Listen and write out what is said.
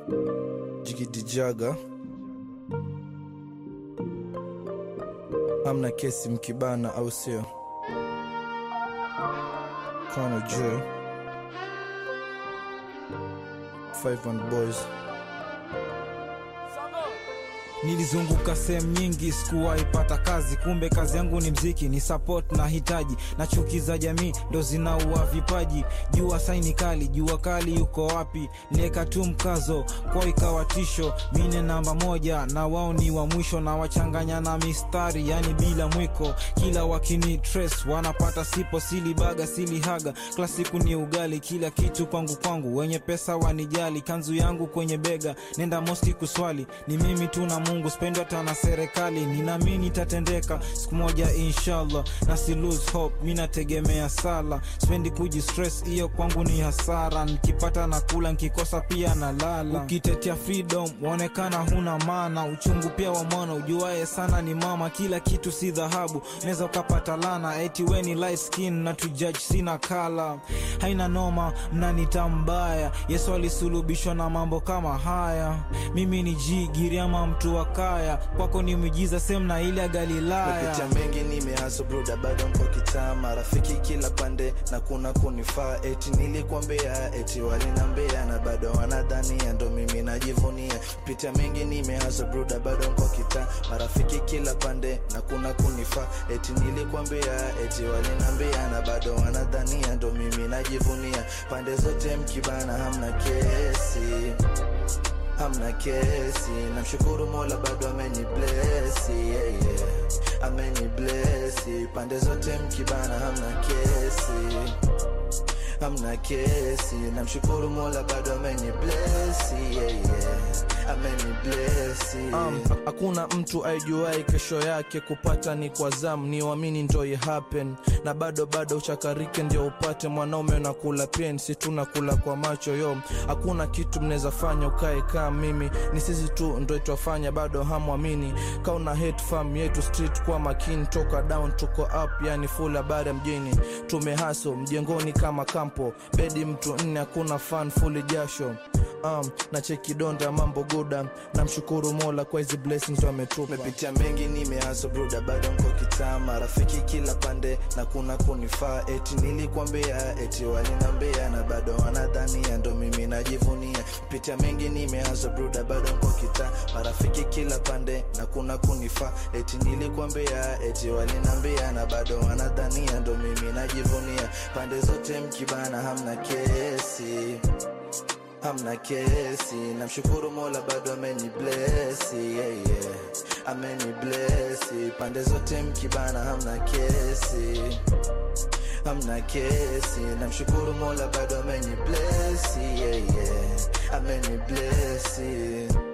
Jigidijaga amna kesi mkibana, au sio? Kano J 51 boys Nilizunguka sehemu nyingi, sikuwahi pata kazi. Kumbe kazi yangu ni mziki, ni support na hitaji na chuki za jamii ndo zinaua vipaji. Jua saini kali, jua kali yuko wapi? Leka tu mkazo kwa ikawa tisho. Mine namba moja na wao ni wa mwisho, na wachanganya na mistari, yani bila mwiko. Kila wakini trace wanapata sipo, sili baga sili haga. Klasiku ni ugali, kila kitu kwangu kwangu. Wenye pesa wanijali, kanzu yangu kwenye bega, nenda moski kuswali. Ni mimi tu na Mungu, spendwa hata na serikali. Ninaamini itatendeka siku moja inshallah, na si lose hope, mi nategemea sala. Spendi kujistress, hiyo kwangu ni hasara. Nikipata na kula, nkikosa pia na lala. Ukitetea freedom waonekana huna maana, uchungu pia wa mwana ujuaye sana ni mama. Kila kitu si dhahabu, unaweza ukapata lana. Eti we ni light skin na tujudge sina kala, haina noma, mnanita mbaya. Yesu alisulubishwa na mambo kama haya. Mimi ni jigiri ama mtu wa kaya, kwako ni miujiza sehemu na ile ya Galilaya. Mepitia mengi nimehaso bruda, bado mko kitaa, marafiki kila pande na kuna kunifaa. Eti nilikwambia, eti walinambea na bado wanadhania, ndo mimi najivunia. Pitia mengi nimehaso bruda, bado mko kitaa, marafiki kila pande na kuna kunifaa. Eti nilikwambia, eti walinambea na bado wanadhania, ndo mimi najivunia. Pande zote mkibana, hamna kesi hamna kesi, namshukuru Mola bado ameni blesi yeah, yeah. ameni blesi pande zote mkibana, hamna kesi hamna kesi, namshukuru Mola bado ameni blesi yeah, yeah. ameni blesi Um, hakuna mtu aijuai kesho yake, kupata ni kwa zamu, ni uamini ndo i happen, na bado bado uchakarike ndio upate mwanaume. Unakula pensi tu nakula kwa macho yo, hakuna kitu mnaweza fanya ukae kama mimi, ni sisi tu ndo itwafanya, bado hamwamini. Kauna hate fam yetu street kwa makini, toka down tuko up, yani full habari ya mjini, tumehaso mjengoni kama kampo, bedi mtu nne, hakuna fan fully jasho um, na cheki donda mambo guda, namshukuru Mola kwa hizi blessings wametupa. Mepitia mengi nimehaso bruda, bado mko kitaa, marafiki kila pande na kuna kunifaa. Eti nilikwambia, eti walinambea na bado wanadhania, ndo mimi najivunia. Pitia mengi nimehaso bruda, bado mko kitaa, marafiki kila pande na kuna kunifaa. Eti nilikwambia, eti walinambea na bado wanadhania, ndo mimi najivunia. Pande zote mkibana, hamna kesi hamna kesi, namshukuru Mola bado ameni blesi yeah, yeah. ameni blesi pande zote mkibana, hamna kesi hamna kesi, namshukuru Mola bado ameni blesi yeah, yeah. ameni blesi